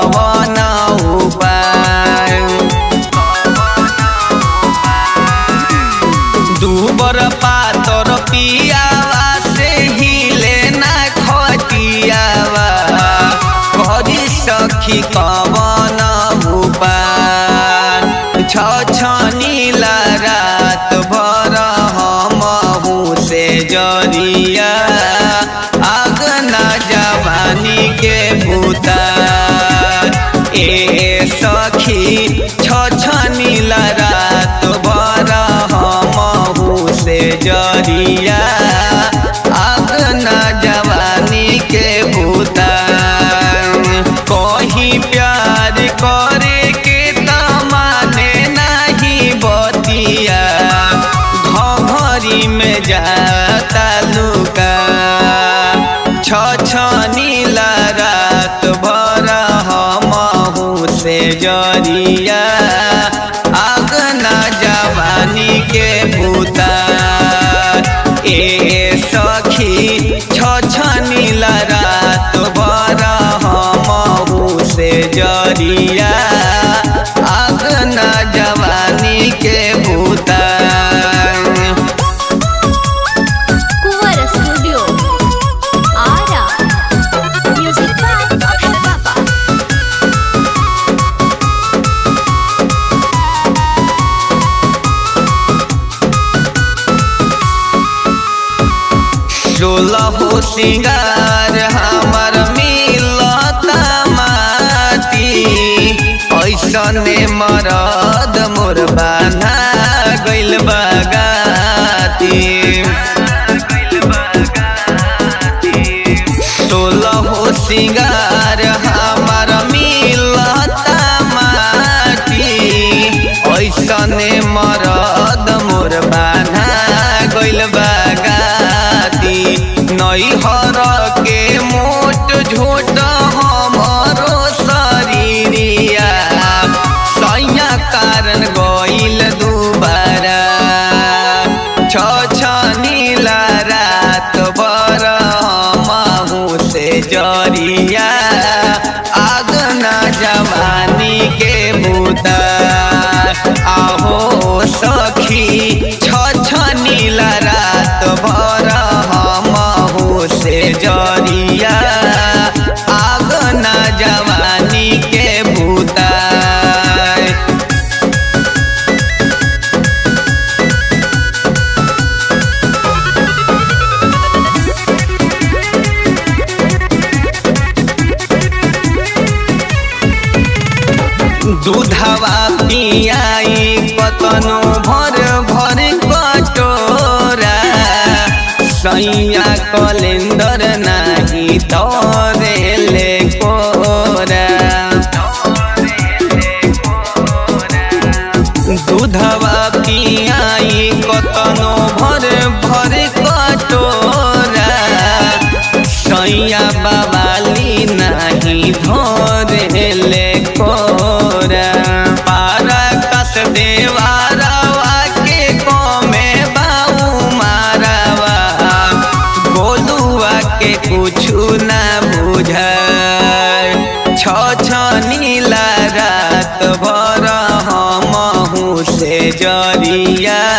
कवन उपाय दूबर पातर पियावा से हिले ना खटियावा करी सखी कवन उपाय छ छनीला रात भर हमहू से जरिया आग ना जवानी के भूता ए सखी छ छनीला रात भर हमहू से जरिया आग ना जवानी के भूता कहीं प्यार करे के तमाने नहीं बतिया घरी में जाता लुका छ छनीला रात भर हमहू से जरिया आग ना जवानी के भूता ए सखी छ छनीला रात भर हमहू से जरिया आग ना जवानी के भूता Kunwar studio Ara music by Abhay Baba सोलह सिंगार हमर मिलता माटी ऐसने मरद मोर बाना गइल बगाती सोलह सिंगार हमर मिलता माटी ऐसने मरद मोर बाना गइल बगाती नैहर के मोट झोट हमरो शरीरिया सैया कारण गइल दुबारा छ छनीला रात भर हमहू से जरिया आग ना जवानी के बूता आहो सखी छ छनीला रात भर हमहू से जरिया आग ना जवानी के बूता दूधवा पियाई कतनो भर भर कटोरा सैया कलेंदर नाही तोरेले कोरा दूधवा पियाई कतनो भर भर कटोरा सैया बाबाली नाही धोरेले कोरा पारा कस देवारावा के कमे बाऊ मारावा गोलुआ के कुछु ना बुझाय छ छनीला रात भर हमहू से जरिया